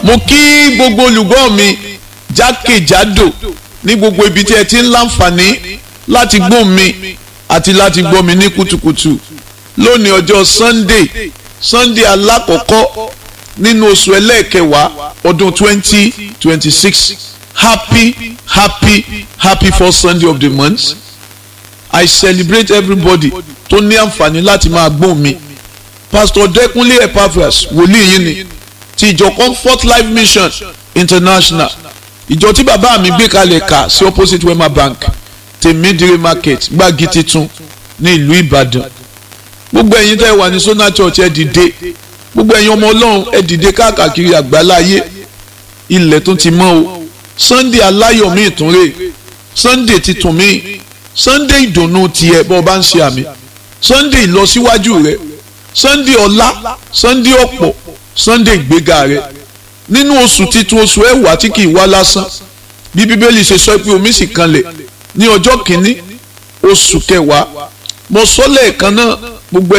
mo kí gbogbo olùgbọ́ mi jákèjádò ní gbogbo ibi tí ẹ ti ń láǹfààní láti gbọ́ mi àti láti gbọ́ mi ní kùtùkùtù lónìí ọjọ́ sunday sunday alákọ̀ọ́kọ́ nínú oṣù ẹlẹ́ẹ̀kẹwàá ọdún twenty twenty six happy happy happy first sunday of the month i celebrate everybody tó ní àǹfààní láti máa gbọ́ mi pastor dẹkùnlé epaphras wòlíì yìí ni ti ìjọ comfort life mission international ìjọ tí bàbá mi gbé kalẹ̀ kà sí opposite wema bank tèmídìrí market gbági titun ní ìlú ìbàdàn gbogbo ẹ̀yin tẹ́ wà ní sona church ẹ dìde gbogbo ẹ̀yin ọmọ ọlọ́run ẹ dìde káàkiri àgbáláyé ilẹ̀ tún ti mọ́ o sunday aláyọ̀ mi ìtúnrè sunday titun mi sunday ìdùnnú tiẹ̀ bọ́ ọ bá ń ṣe àmì sunday ìlọsíwájú rẹ sunday ọlá sunday ọ̀pọ̀ sunday ìgbéga rẹ nínú oṣù titun oṣù ẹwà tí kì í wá lásán bí bíbélì ṣe sọ pé omi sì kanlẹ̀ ní ọjọ́ kìíní oṣù kẹwàá mo sọ lẹ́ẹ̀kan náà gbogbo